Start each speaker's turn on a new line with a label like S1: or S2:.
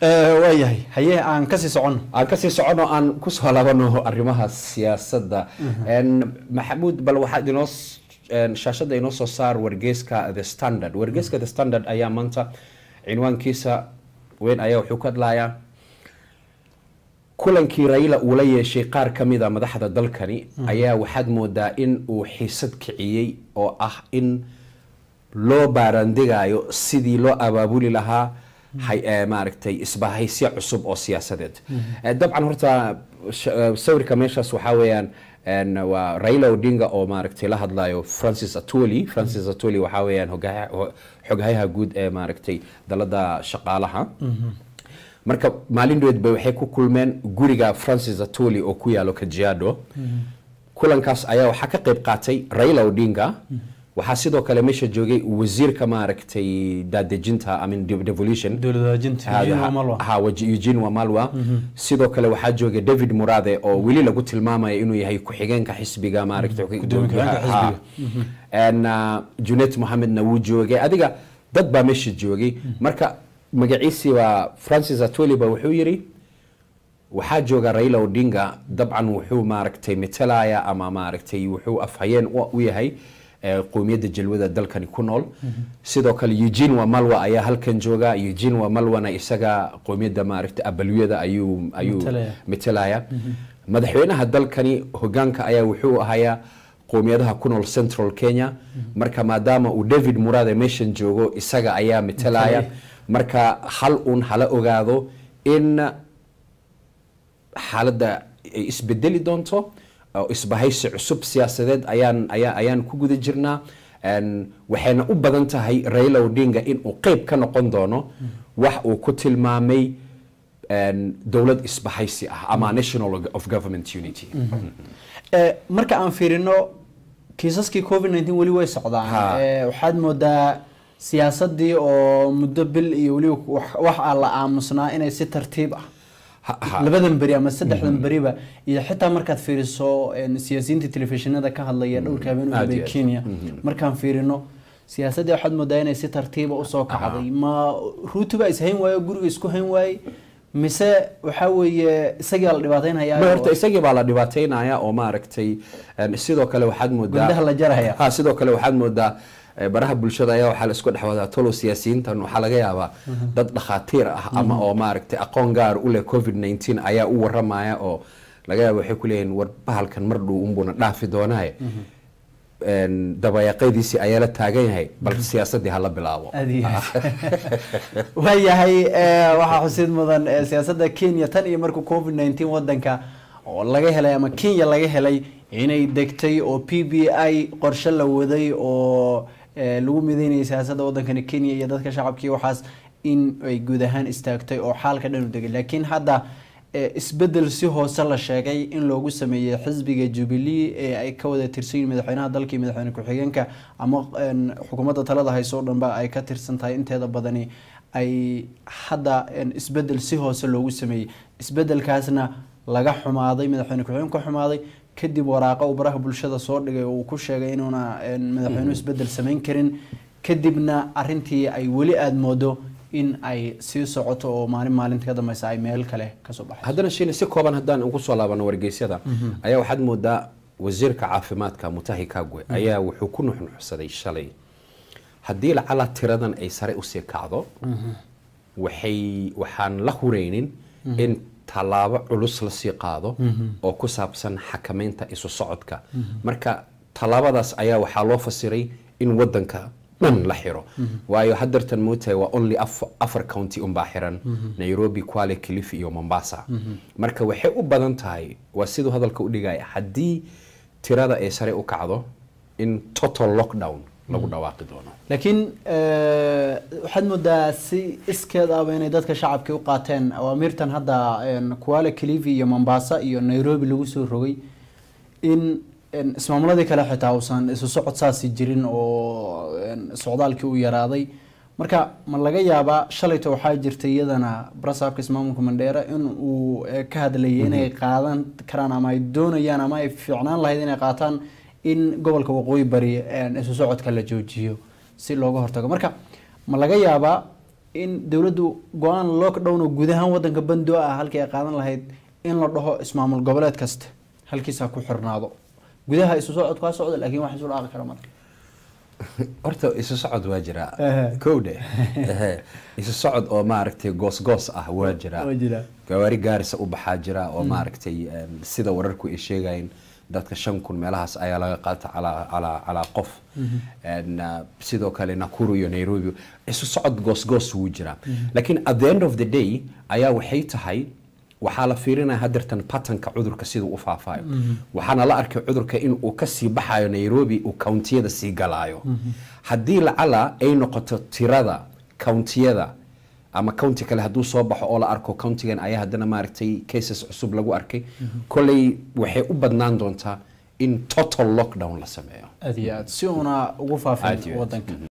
S1: waayahay haye aan kasii soconno
S2: aan kasii socono aan kusoo laabano arrimaha siyaasadda maxamuud bal waxaad inoo shaashadda inoo soo saar wargeyska the standard wargeyska the standard ayaa maanta cinwaankiisa weyn ayaa wuxuu ka hadlayaa kulankii raila uu la yeeshay qaar ka mid a madaxda dalkani ayaa waxaad moodaa in uu xiisad kiciyey oo ah in loo baarandegayo sidii loo abaabuli lahaa maaragtay isbahaysyo cusub oo siyaasadeed dabcan horta sawirka meeshaas waxaa weeyaan waa raila odinga oo maaragtay la hadlayo francis atoli francis atoli waxaa weeyaan xoghayaha guud ee maaragtay dalada shaqaalaha marka maalin dhoweed bay waxay ku kulmeen guriga francis atoli oo ku yaalo kajiado kulankaas ayaa waxaa ka qayb qaatay raila odinga waxaa sidoo kale meesha joogay wasiirka maaragtay daadejinta amin devolution eugene wamalwa sidoo kale waxaa joogay david murade oo weli lagu tilmaamaya inuu yahay ku-xigeenka xisbiga maaragtay junet mohamedna wuu joogay adiga dad baa meesha joogay marka magaciisii waa francis atoli ba wuxuu yiri waxaa jooga raila odinga dabcan wuxuu maaragtay metelaya ama maaragtay wuxuu afhayeen u yahay qowmiyadda jalwada dalkani ku nool sidoo kale eugene wamalwa ayaa halkan jooga eugene wamalwana isaga qowmiyadda maaragtay abalyada ayuu ayuu metelaya madaxweynaha dalkani hogaanka ayaa wuxuu ahayaa qowmiyadaha ku nool central kenya marka maadaama uu david murade meeshan joogo isaga ayaa metelaya marka hal uun hala ogaado in xaaladda ay isbedeli doonto oo isbahaysi cusub siyaasadeed ayaan ayaa ayaan ku guda jirnaa waxayna u badan tahay raila odinga inuu qeyb ka noqon doono wax uu ku tilmaamay dowlad isbahaysi ah ama national of government unity
S1: marka aan fiirino kiisaskii covid nineteen weli way socdaan waxaad moodaa siyaasadii oo muddo bil iyo weliba wax aan la aamusnaa inay si tartiib ah labadan beri ama saddexdan beriba iyo xitaa markaad fiiriso siyaasiyiinta telefishinada ka hadlaya dhowrka habeen u habay kenya markaan fiirino siyaasaddii waxaad moodaa inay si tartiiba usoo kacday ma ruutuba is hayn waayo guriga isku hayn waayey mise waxaa weeye isagii la dhibaataynaya
S2: horta isagii baa la dhibaataynaya oo maaragtay sidoo kale waxaad moodaa
S1: gundaha la jaraya
S2: ha sidoo kale waxaad moodaa baraha bulshada ayaa waxaa la isku dhex wadaa tolo siyaasiyiintan waxaa laga yaabaa dad dhakhaatiir ah ama oo maaragtay aqoon gaar u leh covid 19 ayaa u waramaya oo laga yaaba waxay ku leeyihin war bahalkan mar dhow unbuuna dhaafi doonaaye dabayaaqadiisii ayaa la taagan yahay bal siyaasadii hala bilaabo
S1: waayahay waxaa xusid mudan siyaasadda kenya tan iyo markuu covid 19 wadanka oo laga helay ama kenya laga helay inay degtay oo p b i qorshe la waday oo lagu midaynayay siyaasadda wadankani kenya iyo dadka shacabkii waxaas in ay guud ahaan istaagtay oo xaalka dhan u degay laakiin hadda isbedel si hoose la sheegay in loogu sameeyey xisbiga jubilee ee ay ka wada tirsan yihin madaxweynaha dalka iyo madaxweyne ku-xigeenka ama xukuumadda talada hayso o dhanba ay ka tirsan tahay inteeda badani ay hadda isbedel si hoose loogu sameeyey isbedelkaasna laga xumaaday madaxweyne ku-xigeen ka xumaaday kadib waraaqa uu baraha bulshada soo dhigay oo uu ku sheegay inuuna madaxweynuhu isbedel samayn karin kadibna arintii ay weli aada moodo in ay sii socoto oo maalin maalinta ka dambeysa ay meel kale kasoo baxay
S2: haddana shiina si kooban haddaan ugu soo laabano wargeysyada ayaa waxaad moodaa wasiirka caafimaadka mutahi kagwe ayaa wuxuu ku nuxnuxsaday shalay haddii lacala tiradan ay sare usii kacdo waxay waxaan la hureynin in tallaabo culus lasii qaado oo ku saabsan xakameynta isu socodka marka tallaabadaas ayaa waxaa loo fasiray in wadanka dhan la xiro waayo hadartan mootahay waa only afar county unbaa xiran nairobi kwale kilifi iyo mombasa marka waxay u badan tahay waa siduu hadalka u dhigaya haddii tirada ay sare u kacdo in total lockdown lagu dhawaaqi doono
S1: laakiin waxaad moodaa si iskeed ahba inay dadka shacabkii u qaateen awaamiirtan hadda kuala kilifi iyo mombasa iyo nairobi lagu soo rogay in ismaamuladii kale xitaa uusan isu socod saasi jirin oo socdaalkii u yaraaday marka ma laga yaabaa shalayto waxaa jirtay iyadana brasaabka ismaamulka mandheera in uu ka hadlayay inay qaadan karaan ama ay doonayaan ama ay fiicnaan lahayd inay qaataan in gobolka waqooyi bari isu socodka la joojiyo si looga hortago marka ma laga yaabaa in dowladdu go-aan lockdown oo guud ahaan wadanka bandoo ah halkii ay qaadan lahayd in la dhaho ismaamul goboleed kasta halkiisa ku xirnaado gudaha isu socod kaa socda laakiin wax isu dhaaqi kara male
S2: horta isu socod waa jiraa
S1: Ehe.
S2: kowdhe Ehe. isu socod oo maaragtay goos-goos ah waa jiraa
S1: Waa jiraa.
S2: gawaari gaarisa u baxaa jira oo maaragtay em, sida wararku ay sheegayeen dadka shan kun meelahaas ayaa laga qaata calaa calaa calaa qof En, uh, sidoo kale nakuru iyo nairobi isu socod goos-goos wuu jiraa laakiin at the end of the day ayaa waxay tahay waxaa la fiirinaya hadeertan patanka cudurka siduu u faafayo waxaana la arkay cudurka in uu kasii baxayo nairobi uu countiyada sii galaayo haddii lacala ay noqoto tirada countiyada ama county kale hadduu soo baxo oo la arko countigan ayaa haddana maaragtay cases cusub lagu arkay kolley waxay u badnaan doontaa in total lockdown la sameeyo
S1: aad iyo aad si uuna ugu
S2: Aad
S1: faafin
S2: iyo aad.
S1: wadanka